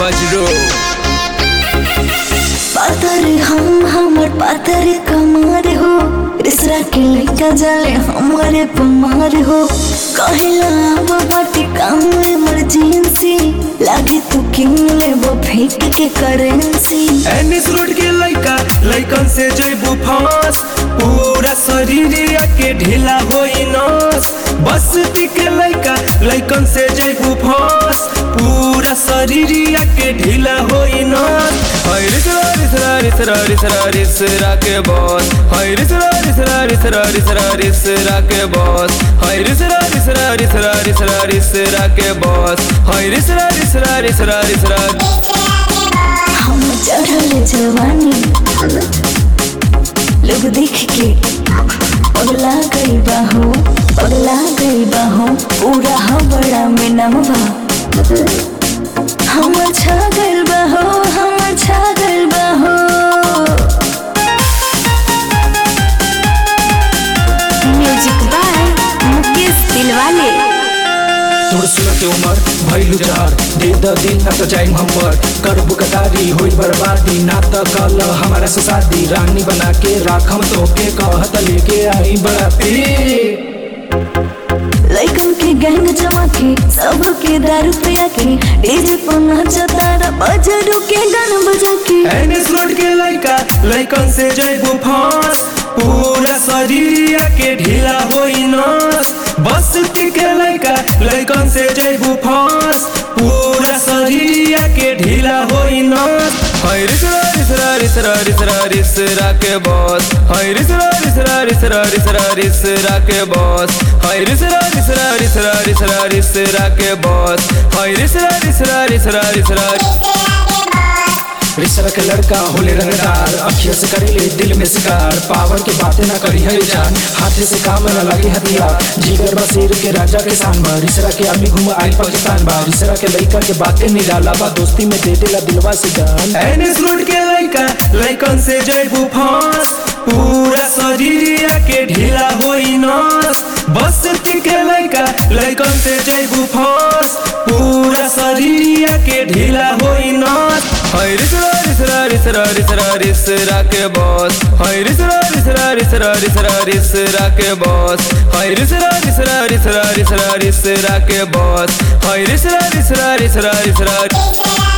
मजरू पातर हम हमर पातर कमार हो रिसरा के लइका जाले हमारे पमार हो कहिला अब बाटी काम इमरजेंसी लागे तू किन लेबो फेंक के करेंसी एनिस रोड के लइका लइकन से जइबू फांस पूरा शरीर के ढीला होई नस बस्ती के लइका लइकन से जइबू फांस पूरा शरीर के ढीला होई नस हाय रिसरा रिसरा रिसरा रिसरा रिसरा के बॉस हाय रिसरा रिसरा रिसरा रिसरा रिसरा के बॉस हाय रिसरा रिसरा रिसरा रिसरा रिसरा के बॉस हाय रिसरा रिसरा रिसरा रिसरा हम चढ़ल जवानी लोग देख के पगला गई बाहो पगला गई बाहो पूरा हबड़ा में नमवा हम छा गइल बाहो हम छा गइल बाहो म्यूजिक बाय मुकेश दिलवाले तोर सूरत उमर भइलु जहर दे द दिन न त जाइम हम पर करबु कतारी होई बर्बादी ना त कल हमारा से शादी रानी बना के राखम तोके कहत लेके आई बराती लइकन के गैंग जमा के सब के दारू पिया के डीजे पर नचता रा बजरू के गान बजा के एनिस रोड के लइका लइकन से जइबू फांस पूरा शरीर के ढीला होई नस बस्ती के लइका लइकन से जइबू फांस पूरा शरीर के ढीला होई नस हाय रिसरा रिसरा रिसरा रिसरा रिसरा के बॉस हाय रिसरा रिसरा रिसरा रिसरा रिसरा के बॉस हाय रिसरा रिसरा रिसरा रिसरा रिसरा के बॉस हाय रिसरा रिसरा रिसरा रिसरा रिसर के लड़का होले रंगदार अखिया से करेले दिल में शिकार पावर के बातें ना करी है जान हाथे से काम न लगे हथियार जिगर बसीर के राजा के शान बा रिसरा के आर्मी घूम आई पाकिस्तान बा रिसरा के लइका के बातें निराला बा दोस्ती में दे देला दिलवा से जान एनिस रोड के लइका लइकन से जइबू फांस पूरा शरीर के ढीला होई नस बस्ती के लइका लइकन से जइबू फांस पूरा शरीर के ढीला होई नस हाय रिसरा रिसरा रिसरा रिसरा रिसरा के बॉस हाय रिसरा रिसरा रिसरा रिसरा रिसरा के बॉस हाय रिसरा रिसरा रिसरा रिसरा रिसरा के बॉस हाय रिसरा रिसरा रिसरा रिसरा